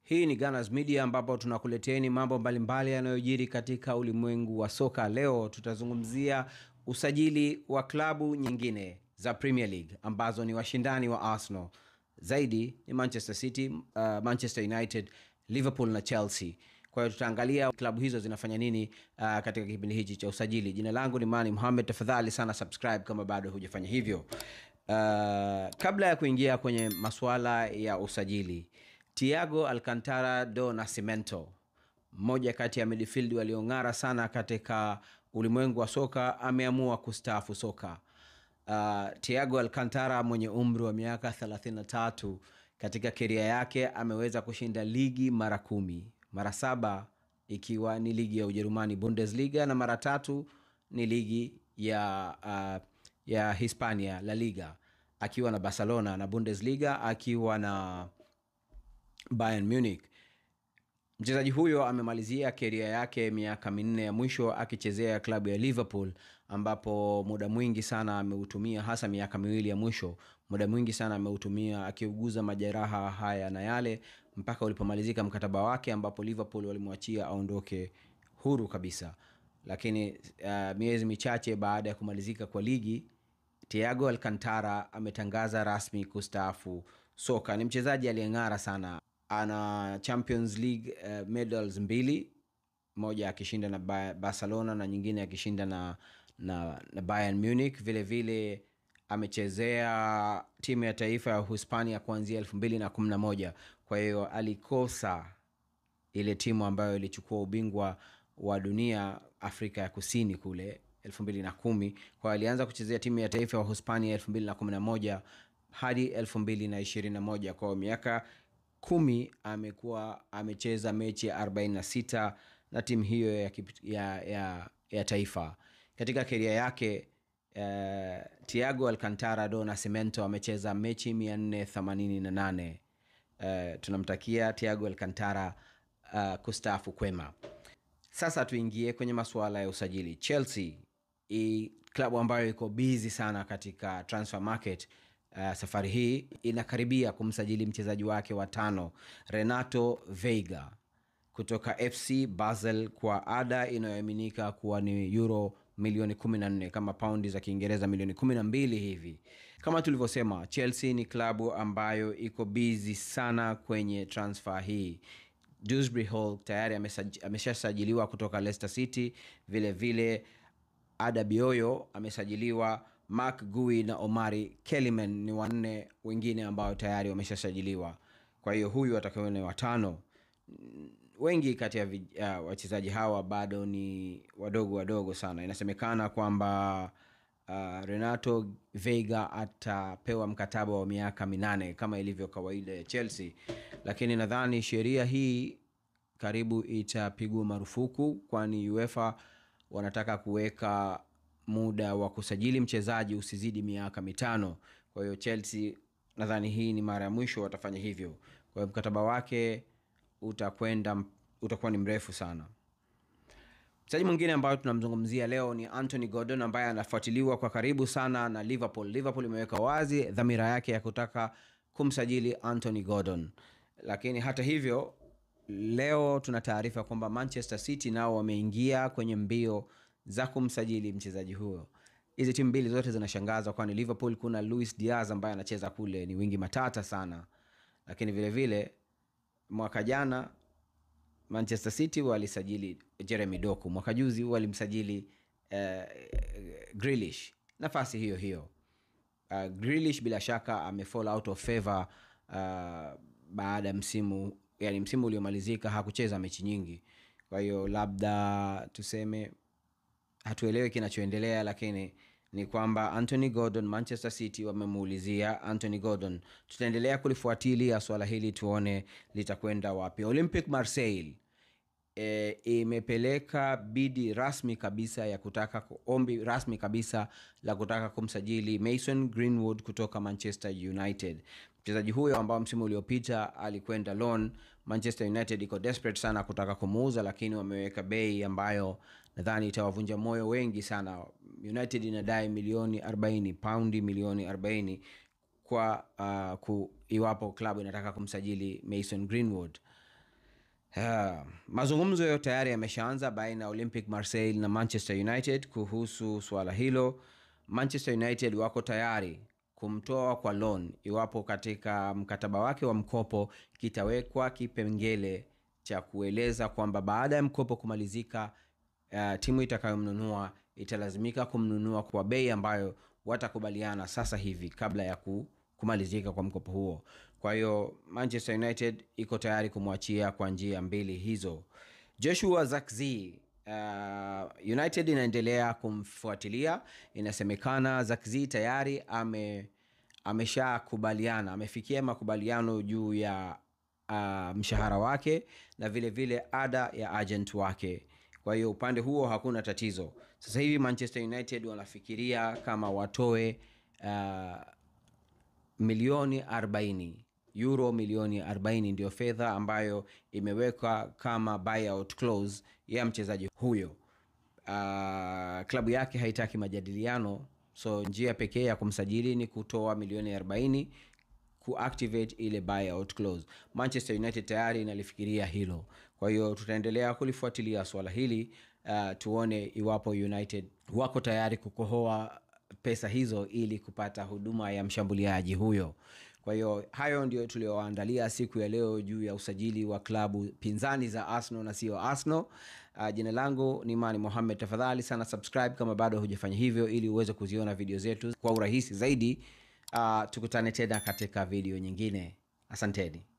Hii ni Gunners Media ambapo tunakuleteni mambo mbalimbali yanayojiri katika ulimwengu wa soka. Leo tutazungumzia usajili wa klabu nyingine za Premier League ambazo ni washindani wa Arsenal. Zaidi ni Manchester City, uh, Manchester United, Liverpool na Chelsea. Kwa hiyo tutaangalia klabu hizo zinafanya nini uh, katika kipindi hichi cha usajili. Jina langu ni Mani Mohamed, tafadhali sana subscribe kama bado hujafanya hivyo. Uh, kabla ya kuingia kwenye masuala ya usajili, Thiago Alcantara do Nascimento, mmoja kati ya midfield waliong'ara sana katika ulimwengu wa soka, ameamua kustaafu soka. Uh, Thiago Alcantara mwenye umri wa miaka 33 katika keria yake ameweza kushinda ligi mara kumi, mara saba ikiwa ni ligi ya Ujerumani Bundesliga na mara tatu ni ligi ya uh, ya Hispania La Liga akiwa na Barcelona na Bundesliga akiwa na Bayern Munich. Mchezaji huyo amemalizia keria yake miaka minne ya mwisho akichezea klabu ya Liverpool, ambapo muda mwingi sana ameutumia, hasa miaka miwili ya mwisho, muda mwingi sana ameutumia akiuguza majeraha haya na yale mpaka ulipomalizika mkataba wake, ambapo Liverpool walimwachia aondoke huru kabisa. Lakini uh, miezi michache baada ya kumalizika kwa ligi, Thiago Alcantara ametangaza rasmi kustaafu soka. Ni mchezaji aliyeng'ara sana ana Champions League uh, medals mbili, moja akishinda na Barcelona na nyingine akishinda na, na, na Bayern Munich. Vile vile amechezea timu ya taifa ya Uhispania kuanzia elfu mbili na kumi na moja. Kwa hiyo alikosa ile timu ambayo ilichukua ubingwa wa dunia Afrika ya Kusini kule elfu mbili na kumi. Kwa hiyo alianza kuchezea timu ya taifa ya Uhispania elfu mbili na kumi na moja hadi elfu mbili na ishirini na moja. Kwa hiyo miaka kumi amekuwa amecheza mechi 46 na timu hiyo ya, ya, ya, ya taifa. Katika keria yake uh, Thiago Alcantara do Nascimento amecheza mechi 488. Uh, tunamtakia Thiago Alcantara uh, kustaafu kwema. Sasa tuingie kwenye masuala ya usajili. Chelsea i klabu ambayo iko busy sana katika transfer market Uh, safari hii inakaribia kumsajili mchezaji wake wa tano Renato Veiga kutoka FC Basel kwa ada inayoaminika kuwa ni euro milioni 14 kama paundi za Kiingereza milioni 12 hivi. Kama tulivyosema, Chelsea ni klabu ambayo iko busy sana kwenye transfer hii. Dewsbury Hall tayari ameshasajiliwa kutoka Leicester City, vile vile Ada Bioyo amesajiliwa Mark Gui na Omari Keliman ni wanne wengine ambao tayari wameshasajiliwa. Kwa hiyo huyu atakuwa ni watano. Wengi kati ya uh, wachezaji hawa bado ni wadogo wadogo sana. Inasemekana kwamba uh, Renato Veiga atapewa mkataba wa miaka minane kama ilivyo kawaida ya Chelsea, lakini nadhani sheria hii karibu itapigwa marufuku, kwani UEFA wanataka kuweka muda wa kusajili mchezaji usizidi miaka mitano. Kwa hiyo Chelsea nadhani hii ni mara ya mwisho watafanya hivyo. Kwa hiyo mkataba wake utakwenda utakuwa ni mrefu sana. Mchezaji mwingine ambayo tunamzungumzia leo ni Anthony Gordon ambaye anafuatiliwa kwa karibu sana na Liverpool. Liverpool imeweka wazi dhamira yake ya kutaka kumsajili Anthony Gordon, lakini hata hivyo leo tuna taarifa kwamba Manchester City nao wameingia kwenye mbio za kumsajili mchezaji huyo. Hizi timu mbili zote zinashangaza, kwani Liverpool kuna Luis Diaz ambaye anacheza kule, ni wingi matata sana, lakini vile vile mwaka jana Manchester City walisajili Jeremy Doku, mwaka juzi walimsajili uh, Grealish nafasi hiyo hiyo. Uh, Grealish bila shaka ame fall out of favor uh, baada ya msimu yani msimu uliomalizika hakucheza mechi nyingi, kwa hiyo labda tuseme hatuelewi kinachoendelea, lakini ni kwamba Anthony Gordon, Manchester City wamemuulizia Anthony Gordon. Tutaendelea kulifuatilia swala hili tuone litakwenda wapi. Olympic Marseille e, imepeleka bidi rasmi kabisa ya kutaka ombi rasmi kabisa la kutaka kumsajili Mason Greenwood kutoka Manchester United. Mchezaji huyo ambao msimu uliopita alikwenda loan, Manchester United iko desperate sana kutaka kumuuza, lakini wameweka bei ambayo nadhani itawavunja moyo wengi sana. United inadai milioni 40 paundi milioni 40 kwa uh, ku, iwapo klabu inataka kumsajili Mason Greenwood Uh, mazungumzo tayari yameshaanza baina ya Olympic Marseille na Manchester United kuhusu suala hilo. Manchester United wako tayari kumtoa kwa loan iwapo katika mkataba wake wa mkopo kitawekwa kipengele cha kueleza kwamba baada ya mkopo kumalizika, uh, timu itakayomnunua italazimika kumnunua kwa bei ambayo watakubaliana sasa hivi kabla ya kumalizika kwa mkopo huo. Kwa hiyo Manchester United iko tayari kumwachia kwa njia mbili hizo. Joshua Zirkzee uh, United inaendelea kumfuatilia. Inasemekana Zirkzee tayari ame ameshakubaliana amefikia makubaliano juu ya uh, mshahara wake na vile vile ada ya agent wake. Kwa hiyo upande huo hakuna tatizo. Sasa hivi Manchester United wanafikiria kama watoe uh, milioni 40 euro milioni 40 ndio fedha ambayo imewekwa kama buyout clause ya mchezaji huyo. Uh, klabu yake haitaki majadiliano, so njia pekee ya kumsajili ni kutoa milioni 40 kuactivate ile buyout clause. Manchester United tayari inalifikiria hilo, kwa hiyo tutaendelea kulifuatilia swala hili uh, tuone iwapo United wako tayari kukohoa pesa hizo ili kupata huduma ya mshambuliaji huyo. Kwa hiyo hayo ndio tulioandalia siku ya leo juu ya usajili wa klabu pinzani za Arsenal na sio Arsenal. Uh, jina langu ni Mani Mohamed. Tafadhali sana subscribe kama bado hujafanya hivyo, ili uweze kuziona video zetu kwa urahisi zaidi. Uh, tukutane tena katika video nyingine. Asanteni.